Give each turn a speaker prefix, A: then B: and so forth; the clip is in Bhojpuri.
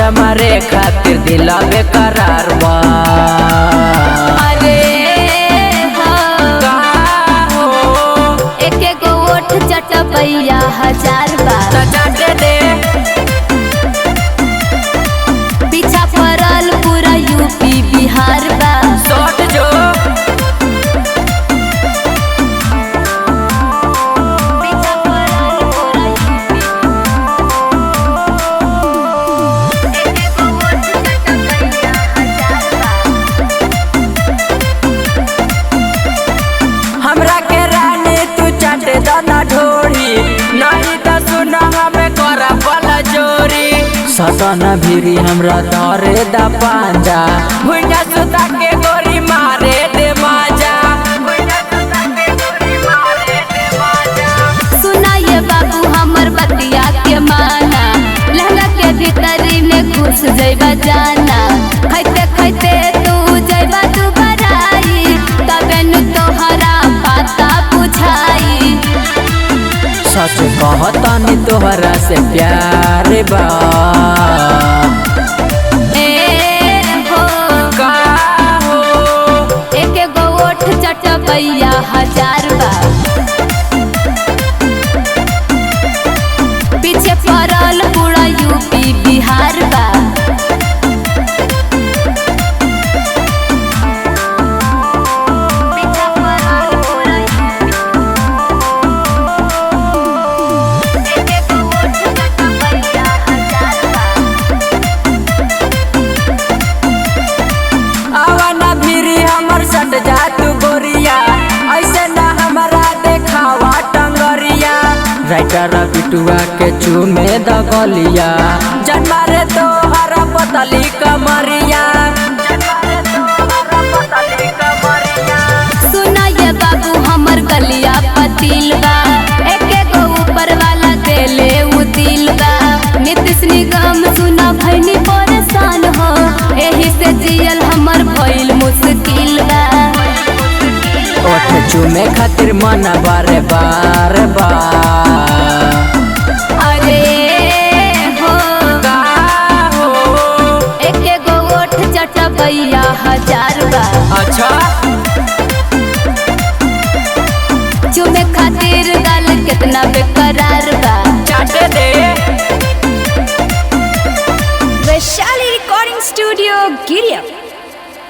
A: मजा मारे खातिर दिला बेकरार बा
B: अरे हो
A: का हो
B: एक एक ओठ चटपैया हजार बार
A: त चाटे दे
B: पीछा पड़ल पूरा यूपी बिहार बा
A: सट जो
B: पीछा पड़ल पूरा यूपी एक एक ओठ चटपैया हजार बार
A: हमरा के रानी तू चाटे दाना ढोड़ी नहीं त सुना हमें करा बला जोरी सतना भिरी हमरा तोरे दा पांजा भुइया सुता के गोरी मारे दे माजा भुइया सुता के गोरी मारे दे माजा
B: सुना ये बाबू हमर बतिया के माना लहंगा के भीतरी में घुस जइबा जाना खैते खैते तू जइबा तू बराई तबे नु तोहरा पता बुझाई
A: सच कहतानी तोहरा से प्यार बा
B: ए हो
A: का हो
B: एक एगो ओठ चटपैया हजार बा पीछे पड़ल पूरा यूपी बिहार बा पीछे पड़ल पूरा यूपी एक एगो ओठ चटपैया हजार बा
A: आवाना भिरी हमर सट जा तू गोरिया ऐसे ना हमारा देखावा टंगरिया राइटर बिटुआ के चूमे दगलिया जन्मा रे तो हरा पतली कमरिया जन्मा रे तो हरा पतली कमरिया
B: सुना ये बाबू हमर गलिया पतिल बा एक एगो ऊपर वाला देले उ दिल बा नीतीश निगम सुना भैनी परेशान हो एही से जियल हमर भइल मुश्किल बा
A: ओठ चूमे खातिर मन बारे बार बार
B: अरे हो
A: का हो
B: एक एगो ओठ चटबैया हजार बा
A: अच्छा
B: चुमे खातिर गाल कितना बेकरार बा